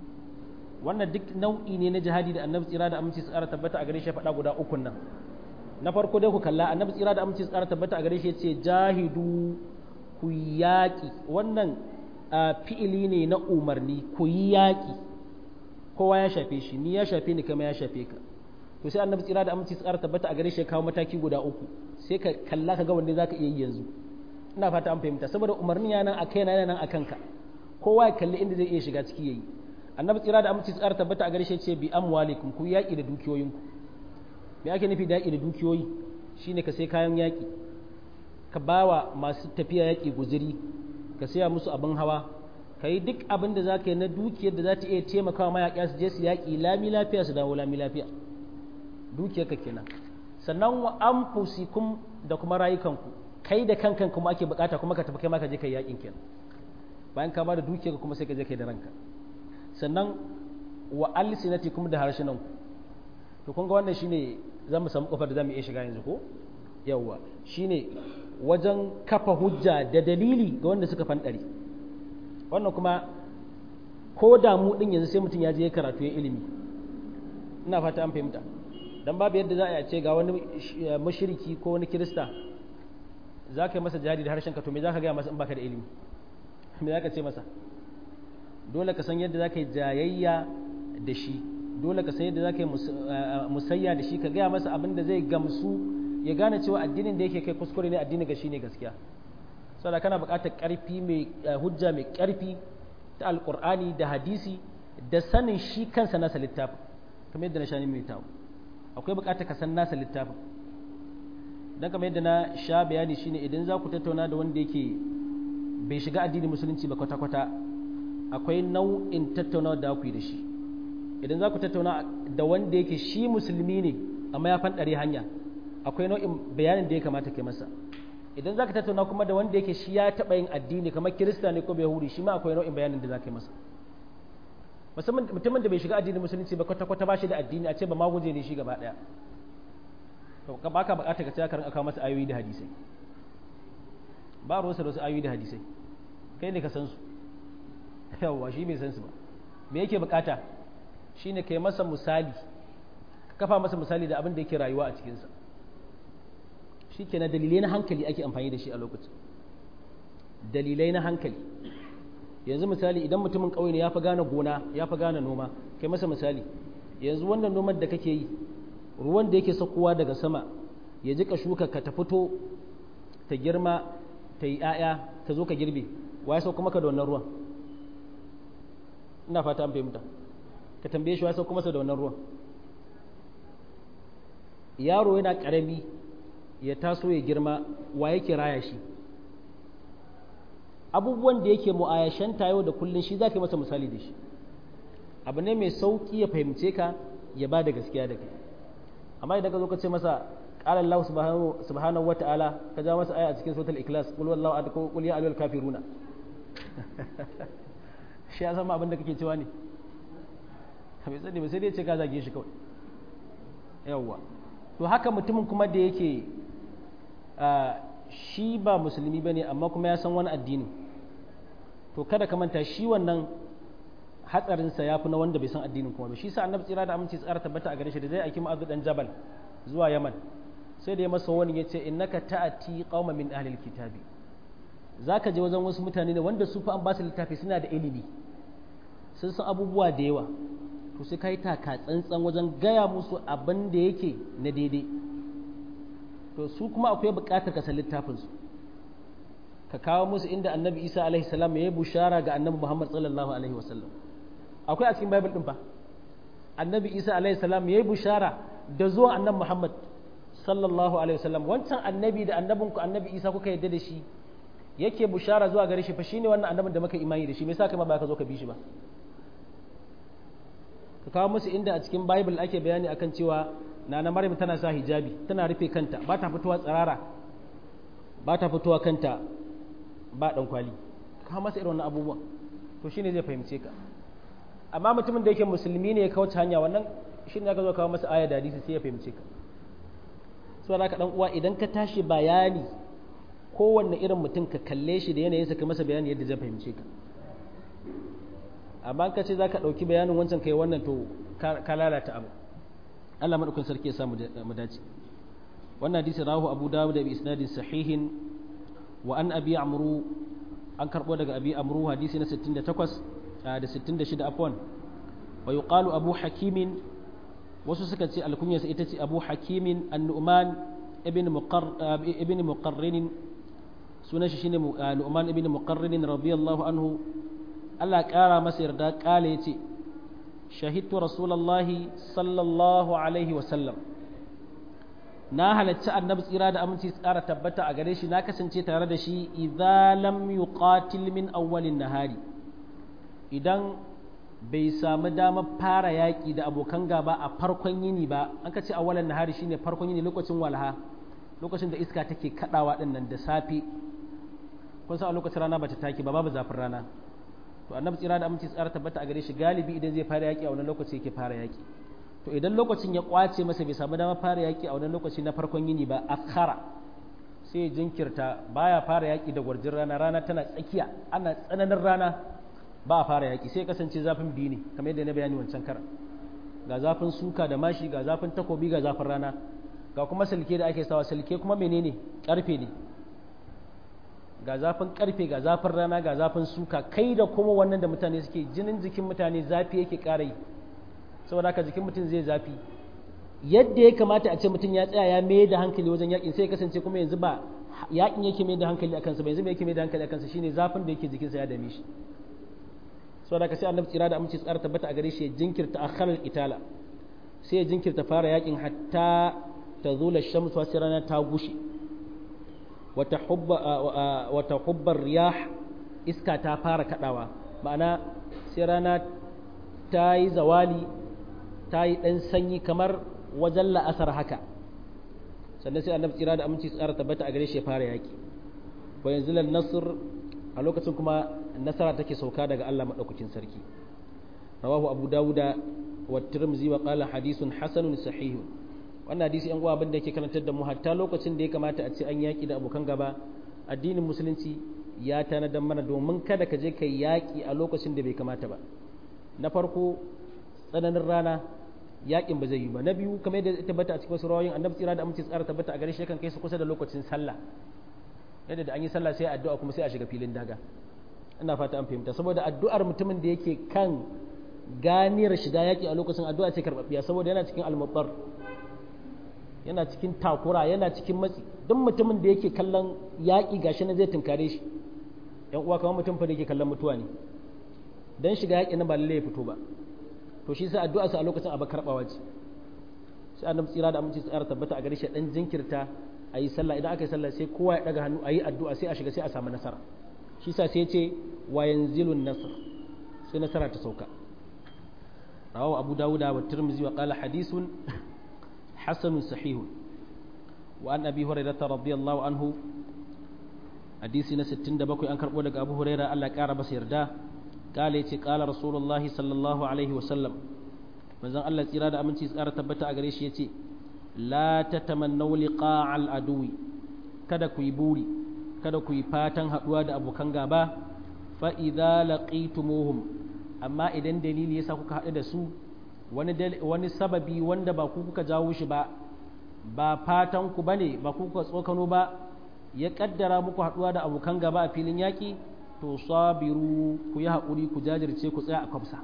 wannan duk nau'i ne na jihadi da annabi tsira da aminci tsara tabbata a gare shi faɗa guda uku nan na farko dai ku kalla annabi tsira da aminci tsara tabbata a gare shi yace jahidu ku yaƙi wannan fi'ili ne na umarni ku yi yaƙi kowa ya shafe shi ni ya shafe ni kama ya shafe ka to sai annabi tsira da aminci tsara tabbata a gare shi ya kawo mataki guda uku sai ka kalla ka ga wanda zaka iya yi yanzu ina fata an fahimta saboda umarnin ya nan a kai na nan a kanka kowa ya kalli inda zai iya shiga ciki yayi annabi tsira da aminci tsara tabbata a gare shi ce bi amwalikum ku yaki da dukiyoyinku me ake nufi da yaki da dukiyoyi shine ka sai kayan yaki ka bawa masu tafiya yaki guziri ka saya musu abin hawa ka yi duk abin da za ka yi na dukiyar da za ta iya taimakawa mayaƙa su je su yaƙi lami lafiya su dawo lami lafiya dukiyar ka kenan sannan wa anfusikum da kuma rayukanku kai da kankan kuma ake bukata kuma ka tafi kai ma ka je kai yakin kenan bayan ka ba da dukiyar kuma sai ka je kai da ranka sannan wa alsinatikum da harshenan ku to kun ga wannan shine zamu samu kofar da zamu iya shiga yanzu ko yawwa shine wajen kafa hujja da dalili ga wanda suka fandare wannan kuma ko da mu din yanzu sai mutum ya je karatu ya ilimi ina fata an fahimta dan babu yadda za a ce ga wani mushriki ko wani kirista za ka yi masa jihadi da harshen ka to me za ka gaya masa in baka da ilimi me za ka ce masa dole ka san yadda za ka yi jayayya da shi dole ka san yadda za ka yi musayya da shi ka gaya masa abin da zai gamsu ya gane cewa addinin da yake kai kuskure ne addini ga shi ne gaskiya saboda kana buƙatar ƙarfi mai hujja mai ƙarfi ta alƙur'ani da hadisi da sanin shi kansa nasa littafin kamar yadda na shani mai tawo akwai buƙatar ka san nasa littafin dan kamar yadda na sha bayani shine idan za ku tattauna da wanda yake bai shiga addinin musulunci ba kwata-kwata akwai nau'in tattaunawa da ku yi da shi idan za ku tattauna da wanda yake shi musulmi ne amma ya fanɗare hanya akwai nau'in bayanin da ya kamata kai masa idan za ka tattauna kuma da wanda yake shi ya taɓa yin addini kamar kirista ne ko yahudi shi ma akwai nau'in bayanin da za ka yi masa musamman mutumin da bai shiga addinin musulunci ba kwata-kwata ba shi da addini a ce ba maguje ne shi gaba ɗaya to ka baka bukata ka ce ka rinka masa ayoyi da hadisai ba ruwansa da wasu ayoyi da hadisai kai ne ka san su yawwa shi bai san su ba me yake bukata shine kai masa misali ka kafa masa misali da abin da yake rayuwa a cikinsa shi kenan dalilai na hankali ake amfani da shi a lokacin dalilai na hankali yanzu misali idan mutumin ƙauye ne ya fi gane gona ya fi gane noma kai masa misali yanzu wannan noman da kake yi ruwan da yake sakowa daga sama ya jika shuka ka ta fito ta girma ta yi 'ya'ya ta zo ka girbe wa ya sauka maka da wannan ruwan ina fata an fahimta ka tambaye shi wa ya sauka masa da wannan ruwan yaro yana ƙarami ya taso ya girma wa yake raya shi abubuwan da yake mu'ayashanta yau da kullun shi za ka yi masa misali da shi abu ne mai sauƙi ya fahimce ka ya ba da gaskiya da kai amma idan ka zo ka ce masa qala Allah subhanahu wa ta'ala ka ja masa aya a cikin suratul ikhlas qul wallahu ahad qul ya ayyuhal kafiruna shi ya san abin da kake cewa ne bai sani ba sai dai ce ka zage shi kawai yawwa to haka mutumin kuma da yake shi ba musulmi bane amma kuma ya san wani addini to kada ka manta shi wannan hatsarinsa ya fi na wanda bai san addinin kuma ba shi sa annabi tsira da aminci tsara tabbata a gare shi da zai aiki ma'azu dan jabal zuwa yaman sai da ya masa wani ya ce innaka ta'ati qauma min ahlil kitabi zaka je wajen wasu mutane ne wanda su fa an ba su littafi suna da ilimi sun san abubuwa da yawa to sai kai taka tsantsan wajen gaya musu abin da yake na daidai to su kuma akwai buƙatar ka san littafin su ka kawo musu inda annabi isa alaihi salam ya yi bushara ga annabi muhammad sallallahu alaihi wasallam akwai a cikin bible din fa annabi isa alaihi salam ya yi bushara da zuwa annabi muhammad sallallahu alaihi wasallam wancan annabi da annabin ku annabi isa kuka yadda da shi yake bushara zuwa gare shi fa shine wannan annabin da muka imani da shi me yasa kai ma ba ka zo ka bi shi ba ka kawo musu inda a cikin bible ake bayani akan cewa nana maryam tana sa hijabi tana rufe kanta ba ta fitowa tsirara ba ta fitowa kanta ba dan kwali kawo masa irin wannan abubuwan to shine zai fahimce ka amma mutumin da yake musulmi ne ya kauce hanya wannan shine aka zo kawo masa aya da hadisi sai ya fahimce ka so da ka dan uwa idan ka tashi bayani kowanne irin mutum ka kalle shi da yanayinsa ka masa bayani yadda zai fahimce ka amma ka ce za ka ɗauki bayanin wancan kai wannan to ka lalata abu Allah maɗaukin sarki ya samu mu dace wannan hadisi rahu abu dawud da bi isnadin sahihin wa an abi amru an karɓo daga abi amru hadisi na 68 da 66 afwan wa yuqalu abu hakimin wasu suka ce alkunyarsa ita ce abu hakimin an-nu'man ibn muqarr ibn muqarrin sunan shi shine nu'man ibn muqarrin radiyallahu anhu Allah ƙara masa yarda ƙala ya ce shahidtu rasulallahi sallallahu alaihi wasallam na halarci annabi tsira da aminci tsara tabbata a gare shi na kasance tare da shi idza lam yuqatil min awwalin nahari idan bai samu damar fara yaƙi da abokan gaba a farkon yini ba an ka ce awwalan nahari shine farkon yini lokacin walha lokacin da iska take kadawa dinnan da safe kun san a lokacin rana bata take ba babu zafin rana to annabi tsira da aminci tsara tabbata a gare shi galibi idan zai fara yaki a wannan lokaci yake fara yaki to idan lokacin ya kwace masa bai samu dama fara yaki a wannan lokaci na farkon yini ba akhara sai jinkirta baya fara yaki da gwarjin rana rana tana tsakiya ana tsananin rana ba a fara yaki sai kasance zafin biyu ne kamar yadda na bayani wancan karan ga zafin suka da mashi ga zafin takobi ga zafin rana ga kuma silke da ake sawa silke kuma menene karfe ne ga zafin karfe ga zafin rana ga zafin suka kai da kuma wannan da mutane suke jinin jikin mutane zafi yake ƙara yi saboda haka jikin mutum zai zafi yadda ya kamata a ce mutum ya tsaya ya mai da hankali wajen yakin sai ya kasance kuma yanzu ba yakin yake mai da hankali akan sa ba yanzu yake mai da hankali akan sa shine zafin da yake jikinsa ya dame shi saboda haka sai annabi tsira da aminci tsara tabbata a gare shi ya jinkirta akharal itala sai ya jinkirta fara yakin hatta tazula shamsu sai rana ta gushe wata hubbar riyah iska ta fara kadawa ma'ana sai rana ta yi zawali ta yi ɗan sanyi kamar wajen la'asar haka sannan sai annabi tsira da aminci tsara tabbata a gare shi ya fara yaki wa yanzu nasr a lokacin kuma nasara take sauka daga Allah madaukakin sarki rawahu abu dawuda wa tirmidhi wa qala hadithun hasanun sahihun wannan hadisi yan uwa abinda yake karantar da mu hatta lokacin da ya kamata a ce an yaki da abokan gaba addinin musulunci ya tanadar mana domin kada ka je ka yaki a lokacin da bai kamata ba na farko tsananin rana yakin ba zai yi ba na biyu kamar yadda ya tabbata a cikin wasu rawayin annabi tsira da amince tsara tabbata a gare shi kan kai su kusa da lokacin sallah yadda da an yi sallah sai addu'a kuma sai a shiga filin daga ina fata an fahimta saboda addu'ar mutumin da yake kan ganiyar shiga yaki a lokacin addu'a ce karbabbiya saboda yana cikin almubar yana cikin takura yana cikin matsi duk mutumin da yake kallon yaƙi gashi na zai tunkare shi yan uwa kamar mutum fa da yake kallon mutuwa ne dan shiga yaƙi na ba lalle ya fito ba to shi sai addu'a sa a lokacin abu karbawa ce sai annabi tsira da aminci tsara tabbata a gare shi dan jinkirta a yi sallah idan aka yi sallah sai kowa ya daga hannu a yi addu'a sai a shiga sai a samu nasara shi sa sai ce wa yanzilun nasr sai nasara ta sauka rawahu abu dawuda wa tirmidhi wa qala hadithun hasanun sahihun wa an abi hurairah radiyallahu anhu hadisi na 67 an karbo daga abu hurairah Allah ya kara masa yarda kale yace kala rasulullahi sallallahu alaihi wa sallam manzon Allah tsira da aminci tsara tabbata a gare shi yace la tatamannaw liqa'al aduwi kada ku yi buri kada ku yi fatan haduwa da abokan gaba fa idza laqitumuhum amma idan dalili yasa kuka haɗu da su wani wani sababi wanda ba ku kuka jawo shi ba ba fatan ku bane ba ku kuka tsokano ba ya kaddara muku haduwa da abokan gaba a filin yaki to sabiru ku yi haƙuri ku jajirce ku tsaya a kwafsa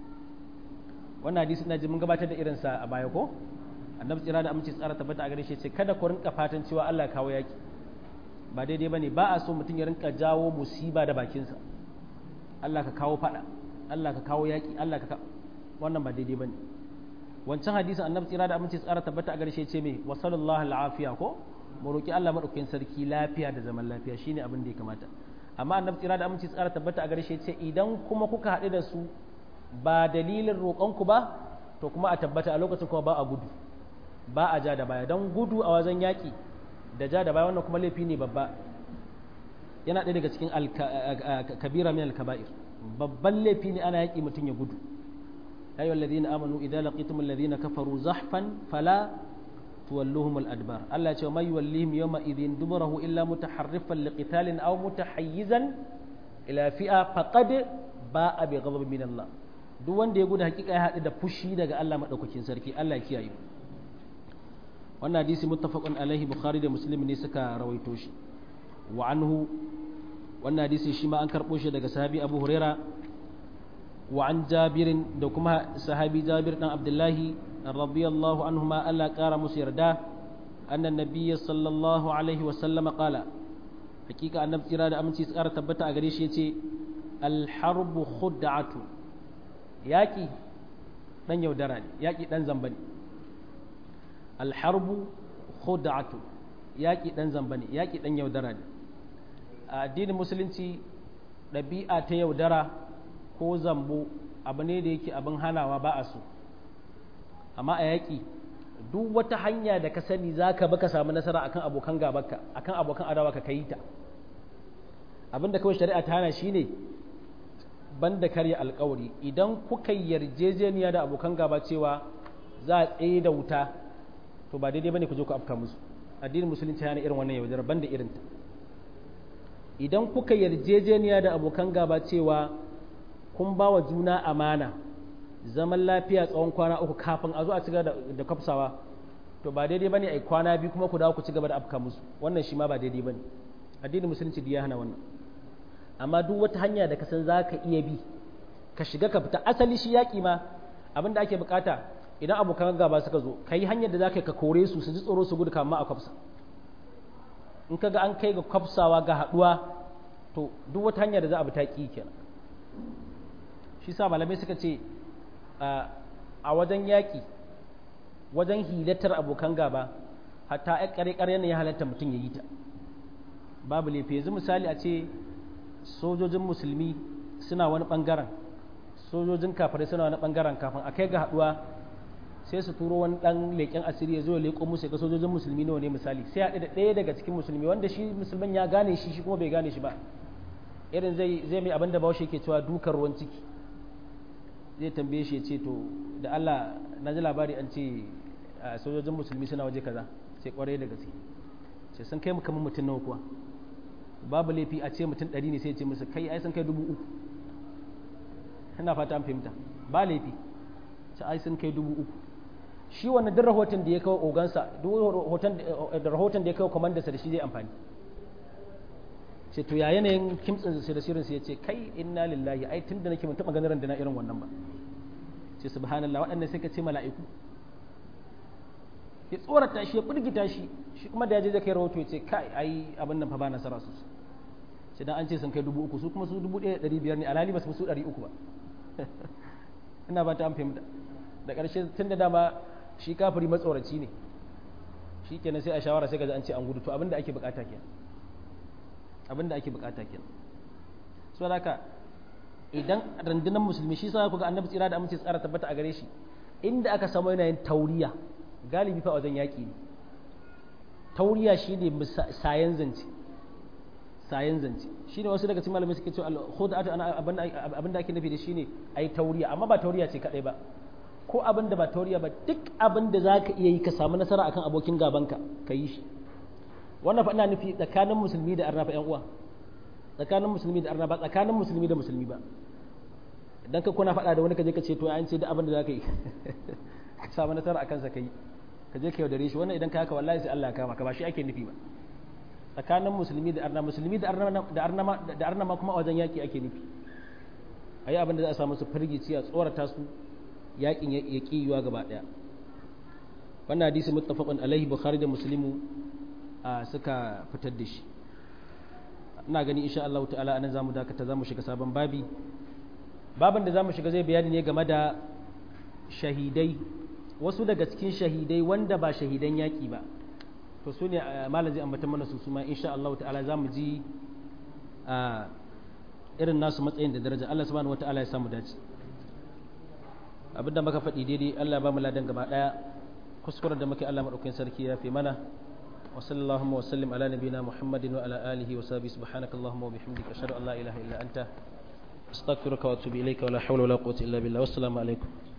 wannan hadisi ina ji mun gabatar da irinsa a baya ko annabi tsira da aminci tsara tabbata a gare shi ce kada ku rinka fatan cewa Allah ya kawo yaki ba daidai bane ba a so mutum ya rinka jawo musiba da bakinsa Allah ka kawo fada Allah ka kawo yaki Allah ka wannan ba daidai bane wancan hadisin annabi tsira da aminci tsara tabbata a gare shi ce me wa sallallahu al'afiya ko mu roki Allah madaukakin sarki lafiya da zaman lafiya shine abin da ya kamata amma annabi tsira da aminci tsara tabbata a gare shi ce idan kuma kuka haɗu da su ba dalilin roƙonku ba to kuma a tabbata a lokacin kuma ba a gudu ba a ja da baya don gudu a wajen yaƙi da ja da baya wannan kuma laifi ne babba yana ɗaya daga cikin kabira min alkaba'ir babban laifi ne ana yaƙi mutum ya gudu ayu alladhina amanu idza laqitum alladhina kafaru zahfan fala tuwalluhum al-adbar Allah ya ce may yuwallihim yawma idhin duburahu illa mutaharrifan liqitalin aw mutahayyizan ila fi'a faqad ba'a bi ghadab min Allah duk wanda ya gudu hakika ya haɗu da fushi daga Allah madaukakin sarki Allah ya kiyaye wannan hadisi muttafaqun alaihi bukhari da muslim ne suka rawaito shi wa anhu wannan hadisi shi ma an karɓo shi daga sahabi abu huraira wa an jabirin da kuma sahabi jabir dan abdullahi radiyallahu anhuma Allah ƙara musu yarda annan nabiyyi sallallahu alaihi wa sallama qala hakika annabi tsira da aminci tsara tabbata a gare shi yace alharbu khud'atu yaki dan yaudara ne yaki dan zamba ne alharbu khud'atu yaki dan zamba ne yaki dan yaudara ne a addinin musulunci ɗabi'a ta yaudara ko zambo abu ne da yake abin hanawa ba a so amma a yaƙi duk wata hanya da ka sani za ka baka samu nasara akan abokan gabanka akan abokan adawa ka yi ta abin da kawai shari'a ta hana shi ne banda karya alkawari idan kuka yarjejeniya da abokan gaba cewa za a tsaye da wuta to ba daidai bane ku je ku afka musu addinin musulunci hana irin wannan yaudara banda irinta idan kuka yarjejeniya da abokan gaba cewa kun ba wa juna amana zaman lafiya tsawon kwana uku kafin a zo a cigaba da kafsawa to ba daidai bane ai kwana biyu kuma ku dawo ku ci gaba da afka musu wannan shi ma ba daidai bane addinin musulunci ya hana wannan amma duk wata hanya da ka san za ka iya bi ka shiga ka fita asali shi yaƙi ma abin da ake bukata idan abokan gaba suka zo ka yi hanyar da za ka ka kore su su ji tsoro su gudu kama a kwafsa in ka ga an kai ga kwafsawa ga haɗuwa to duk wata hanya da za a bi ta ƙi kenan shi sa malamai suka ce a wajen yaƙi wajen hilatar abokan gaba hatta ya ƙare-ƙare ne ya halatta mutum ya yi ta babu laifi yanzu misali a ce sojojin musulmi suna wani ɓangaren sojojin kafirai suna wani ɓangaren kafin a kai ga haɗuwa sai su turo wani ɗan leƙen asiri ya zo ya leƙo musu ga sojojin musulmi nawa ne misali sai haɗe da ɗaya daga cikin musulmi wanda shi musulman ya gane shi shi kuma bai gane shi ba irin zai zai mai abin da bawashi ke cewa dukar ruwan ciki zai tambaye shi ya ce to da Allah na ji labari an ce sojojin musulmi suna waje kaza sai kwarai da gaske sai sun kai mu kamar mutum nawa kuwa babu laifi a ce mutum ɗari ne sai ce musu kai ai sun kai dubu uku ina fata an fahimta ba laifi ta ai sun kai dubu uku shi wannan duk rahoton da ya kawo ogansa duk rahoton da ya kawo kwamandarsa da shi zai amfani ce to ya yanayin kimtsin da shirin ya ce kai inna lillahi ai tun da nake mun taɓa ganin randana irin wannan ba ce subhanallah waɗannan sai ka ce mala'iku ya tsorata shi ya firgita shi shi kuma da ya je zai kai rahoto ya ce kai ai abin nan fa ba nasara su sai dan an ce sun kai dubu uku su kuma su dubu ɗaya ɗari biyar ne alhali ba su su ɗari uku ba ina ba ta an fahimta da ƙarshe tun da dama shi kafiri matsoraci ne shi kenan sai a shawara sai ga an ce an gudu to abin da ake bukata kenan abin da ake bukata kenan so haka idan rundunar musulmi shi sa ku ga annabi tsira da amince tsara tabbata a gare shi inda aka samu yanayin tauriya galibi fa wajen yaƙi ne tauriya shi ne sayan zance sayan zance shi ne wasu daga cikin malamai suke cewa al-khudatu abin da ake nufi da shi ne ai tauriya amma ba tauriya ce kadai ba ko abin da ba tauriya ba duk abin da zaka iya yi ka samu nasara akan abokin gabanka ka yi shi wannan fa ina nufi tsakanin musulmi da arna fa yan uwa tsakanin musulmi da arna ba tsakanin musulmi da musulmi ba idan ka kuna faɗa da wani ka je ka ce to an ce duk abin da zaka yi ka samu nasara akan sa kai ka je ka yaudare shi wannan idan ka haka wallahi sai Allah ya kama ka ba shi ake nufi ba tsakanin musulmi da arna musulmi da arna da arna da arna ma kuma a wajen yaki ake nufi ayi abin da za a samu su firgici a tsorata su yakin ya ki yiwa gaba daya wannan hadisi muttafaqun alaihi bukhari da muslimu suka fitar da shi ina gani insha Allah ta'ala anan zamu dakata zamu shiga sabon babi babin da zamu shiga zai bayani ne game da shahidai wasu daga cikin shahidai wanda ba shahidan yaki ba to su ne malam zai ambata mana su suma insha Allah ta'ala zamu ji irin nasu matsayin da daraja Allah subhanahu wata'ala ya samu dace abinda muka faɗi daidai Allah ba mu ladan gaba daya kuskuren da muke Allah madaukakin sarki ya fi mana وصلى اللهم وسلم على نبينا محمد وعلى آله وصحبه سبحانك اللهم وبحمدك أشهد أن لا إله إلا أنت أستغفرك وأتوب إليك ولا حول ولا قوة إلا بالله والسلام عليكم